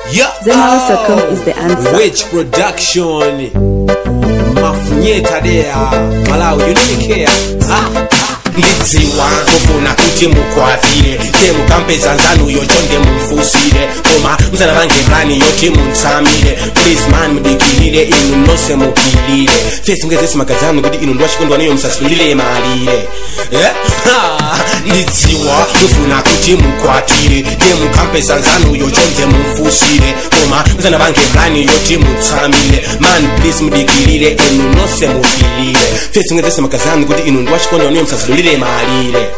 Yeah. Zemalas.com is the answer. Which production? Mafunyeta there. Malawi, you don't care. Ah. ndidziwa kufuna kuti mukwatire te mukampeza nzanuyo chonde mumfusire koma muzana vange plani yoti mutsamire please man mudikirire inu nonse mupilire fesi mungezesi magadzano kuti inu ndiwachikondwaniyo musasulire malire Eh? Ha! ndidziwa kufuna kuti mukwatire te mukampeza nzanuyo chonde mumfusire koma muzana vange plani yoti mutsamire man please mudikirire inu nonse mupilire fesi mungezesi magadzano kuti inu ndiwachikondwaniyo musasulire malire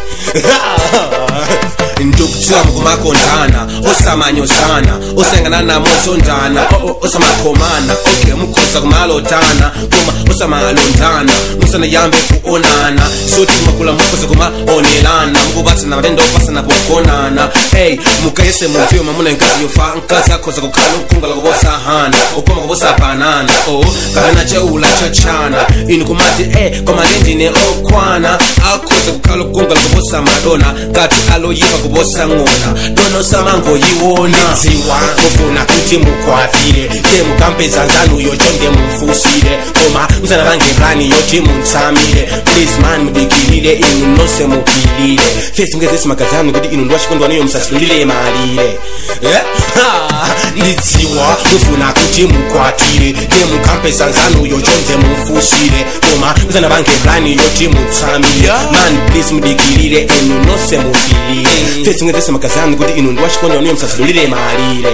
ndikutsira mukumakondana osamanyozana osangana namozondana osamakhomana okay mukhoza kumalotana koma osamalondana musanayambe kuonana soti kumakula mukhoza kumaonelana mukupatsana matenda opasana pogonana ey mukayese muviyo mamuna nkazi yofa nkazi akhoza kukhala ukungala kubosahana ukoma kubosabanana o kapena cheula chachana inu kumati e kwamalendine okwana akhoza kukhala ukungala kubosa madona kati aloyipa kubosa ng'ona dona samangoyiwona dziwa kufuna kuti mukwatire te mukampeza nzanuyo chonde mumfusire koma muzana vange plani yoti mutsamire please man mudikirire inu nonse mupilire fesi mungezesi magadzano kuti inu ndiwachikondwaniyo musasulire malire Eh? Ha! ndidziwa kufuna kuti mukwatire te mukampeza nzanuyo chonde mumfusire koma muzana vange plani yoti mutsamire man please mudikirire inu nonse mupilire fesi mungezesi magadzano kuti inu ndiwachikondwaniyo musasulire malire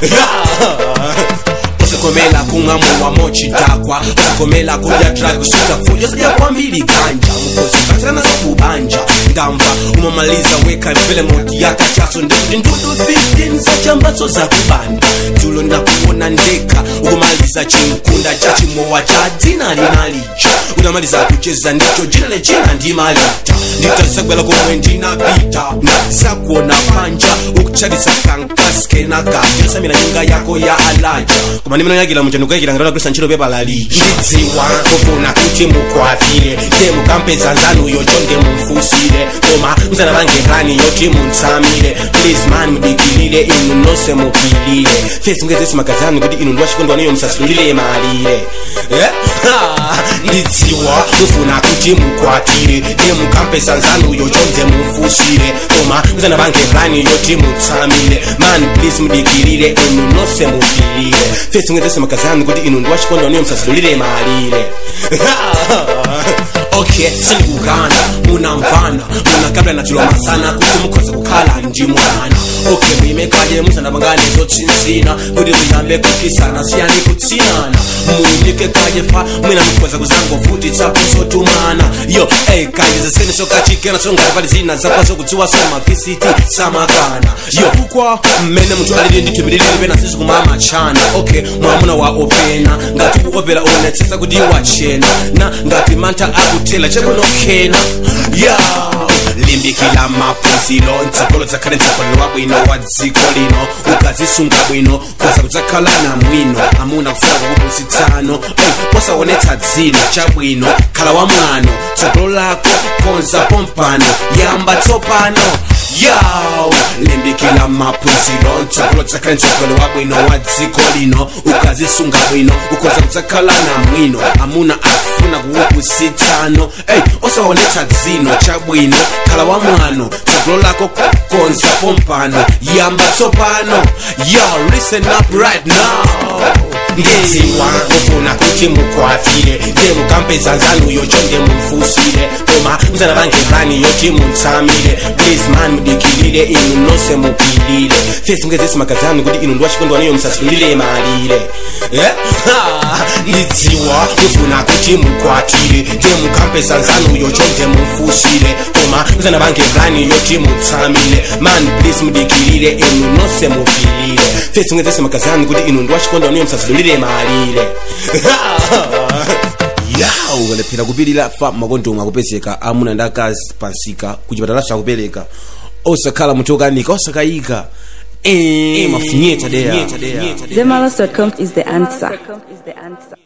usikomela kumwamo wa mochidakwa usikomela kulya drug kusuka fujo sija kwambili ganja mukozi katirana zakubanja ngamva umamaliza weka vile moti yakachaso ndikuti ndudu 15 zachambaso zakubanda tulo ndakuona ndeka ukumaliza chimkunda cha chimowa cha dzina linalija unamaliza kucheza ndicho jina lejina ndimalita nditasakwela komwe ndinapita ndasakuona panja ukuchalisa kankaskena ndilosamira nyunga yako ya alaja koma ndimene yakila muchano kuyakila ngatola kulisa ntchito pepa lalija ndidziwa kufuna kuti mukwatire te mukampeza nzanuyo chonde mumfusire koma muzana vange plani yoti mutsamire please man mudikirire inu nonse mupilire fesi mungezesi magadzano kuti inu ndiwachikondwaniyo musasulire malire Eh? Ha! ndidziwa kufuna kuti mukwatire te mukampeza nzanuyo chonde mumfusire koma muzana vange plani yoti mutsamire man please mudikirire inu nonse mupilire fesi mungezesi magadzano kuti inu ndiwachikondwaniyo musasulire malire okay sinikukana munamvana munakabla nachilomasana kuti mukhoza kukhala ndi mwana okay muimekaje musanapangane zotsinzina kuti muyambe kukisana siyani kutsinana muyimike kaje fa mwina mukhoza kuzangovutitsa kuzotumana yo ey kaje zisene sokachikena songati pali zina zakwa zokudziwa somafisiti samakana yo kukwa mmene munthu alili ndithu mililili pena sisi kumamachana okay mwamuna wa opena ngati kuopera unetsetsa kuti wachena na ngati mantha akutela chakunokena ya limbikila maphunziro ntsogolo dzakhale mtsogoleri wabwino wa dziko lino ukazisunga bwino koza kudzakhala na mwino amuna kufuna kukupusitsano posaonetsa dzina chabwino khala wa mwano tsogolo lako konza pompano yamba tsopano yaw limbikila maphunziro ntsogolo dzakhale mtsogoleri wabwino wa dziko lino ukazisunga bwino ukoza kudzakhala na mwino amuna akufuna kukupusitsano ey osaonetsa dzina chabwino khala wa mwano tsogolo lako konza pompano yamba tsopano yo listen up right now ndidziwa kufuna kuti mukwatire te mukampeza nzanuyo chonde mumfusire koma muzana vange plani yoti mutsamire please man mudikirire inu nonse mupilire fesi mungezesi magadzano kuti inu ndiwachikondwaniyo musasulire malire Eh? Ha! ndidziwa kufuna kuti mukwatire te mukampeza nzanuyo chonde mumfusire koma muzana vange plani yoti mutsamire man please mudikirire inu nonse mupilire fesi mungezesi magadzano kuti inu ndiwachikondwaniyo musasulire malire yawu ukalephera kupirira fa makondomu akupezeka amuna ndi akazi pansika kuchipatala chakupereka osakhala munthu okanika osakayika eh mafunyeta deya Zemalas.com is the answer.